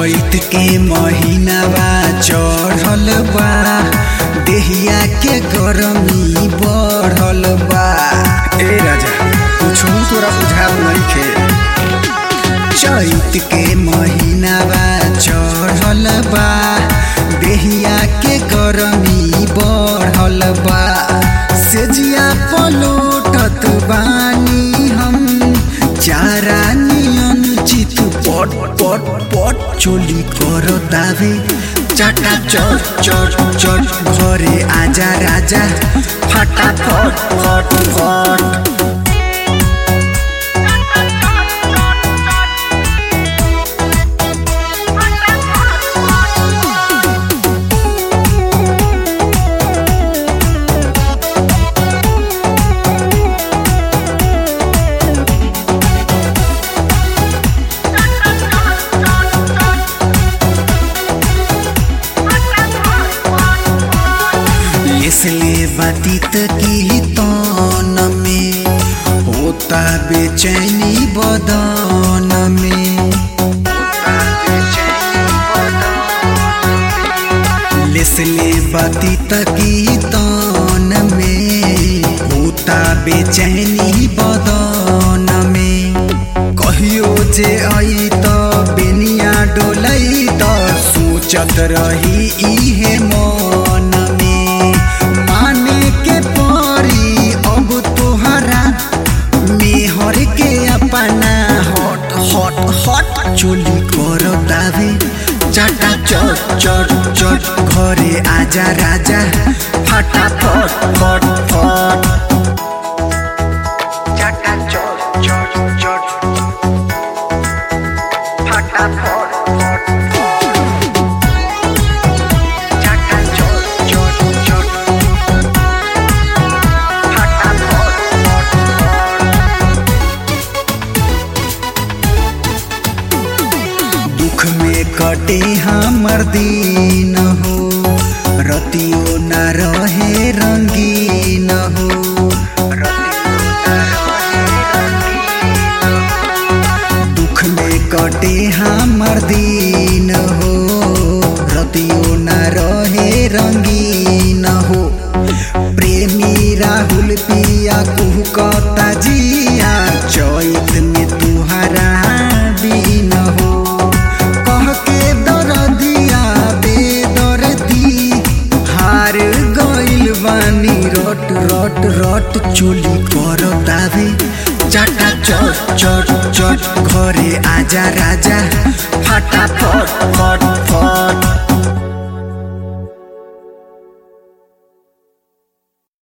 चैत के महीनावा चढ़ल बा देहिया के गरमी बढ़ल बा ए राजा कुछ तोरा बुझात नइखे चैत के महीनावा चढ़ल बा देहिया के गरमी बढ़ल बा सेजिया पलोटत बानी हम चारा नियन चित पट पट पट चोली कर दावे चाटा चट चट चट घरे आजा राजा फाटा फट फट फट इसलिए बातित की तन में होता बेचैनी बदन में लेसले बातित की तन में होता बेचैनी बदन में कहियो जे आई त बेनिया डोलई त सोचत रही इहे मन में माने के परी अब तोहरा मेहर के अपना हट हट हट चोली कर दावे चाटा चट चट चट घरे आजा राजा फटा फट फट फट चाटा चट चट चट फटा फट फट फट चाटा चट चट चट फटा फट फट फट दुख में कटे हमर दिन हो रतियो न रहे रंगीन हो दुख में कटे हमर दिन हो रतियो न रहे रंगीन हो प्रेमी राहुल पिया कुहकता जिया चैत में तुहरा बीन हो कह के दरदिया बेदर्दी हार गइल बानी रट रट रट चोली कर दावे चाटा चट चट चट घरे आजा राजा फाटा फट फट